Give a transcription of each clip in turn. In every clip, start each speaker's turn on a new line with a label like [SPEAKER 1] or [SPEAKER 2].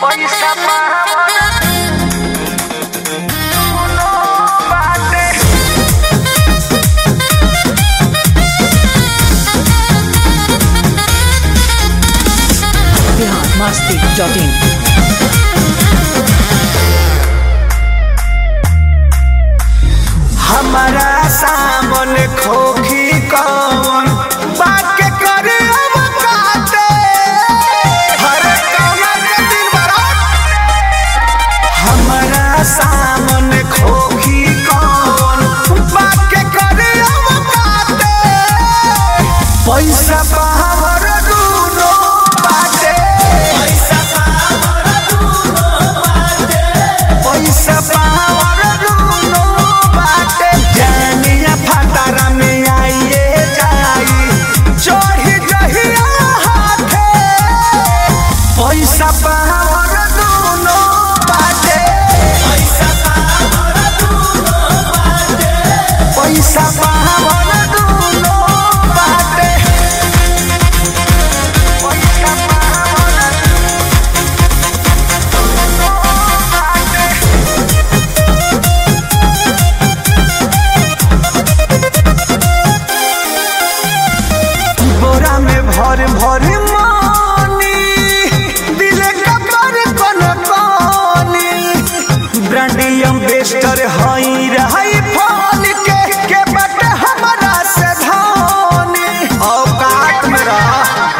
[SPEAKER 1] पैसा पावना दुनो बाटे
[SPEAKER 2] बिहार मस्ती डॉट इन
[SPEAKER 1] हमारा सामन खोखी कौन बाके करे अब काटे हरे कौना के दिन बरात हमारा सामन खोखी कौन बाके करे अब काटे पैसा पावर दूनो बाटे पैसा पावर दूनो बाटे पैसा पावर दूनो बाटे जानिया फटारा में आइए जाई चढ़ी जहिया हाथे पैसा पावर दूनो बाटे पैसा पावर दूनो बाटे पैसा पावर दूनो बाटे पैसा पावर दूनो बाटे बोरा में भर भर मानी दिले कपर कन कानी ब्रांडियम बेस्टर हई रही फल के के बट हमरा से धानी औकात में रह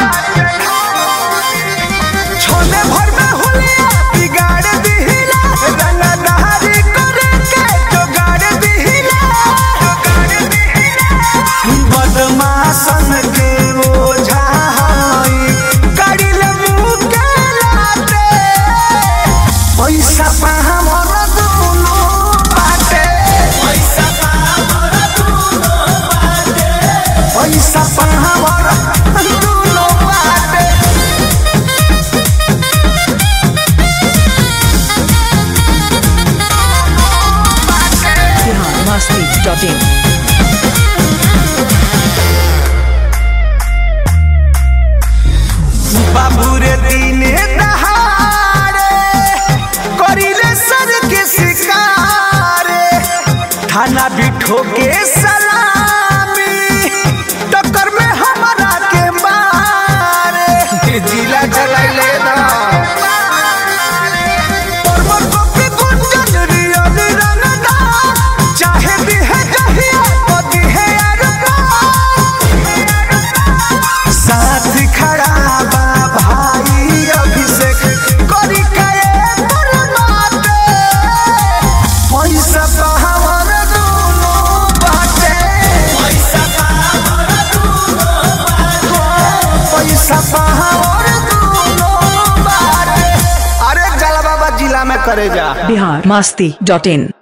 [SPEAKER 1] छोले भर में हुलिया बिगाड़ दिहिला रंगदारी करे के जोगाड़ दिहिला जोगाड़ दिहिला बदमाशन के ओझा हई कड़िल मुँह के लाते पैसा पाहमर दुनो बाटे पैसा पाहमर दुनो बाटे पैसा पाहमर दुनो बाटे
[SPEAKER 2] बिहार मस्ती डॉट इन
[SPEAKER 1] बाबू रे दिने दहाड़े करिले सर के शिकारे थाना बिठो के सलामी टक्कर में हमारा के मारे जिला चलाइले ना परवर कॉपी गुंजन रियल रंगदा चाहे भी है जहिया पति है अरबा साथ खड़ा बा भाई अभिषेक करी कए बरमाते पैसा पावर दूनो बाटे पैसा पावर दूनो बाटे पैसा पावर दूनो बाटे अरे जला बाबा जिला में करे जा
[SPEAKER 2] बिहार मस्ती डॉट इन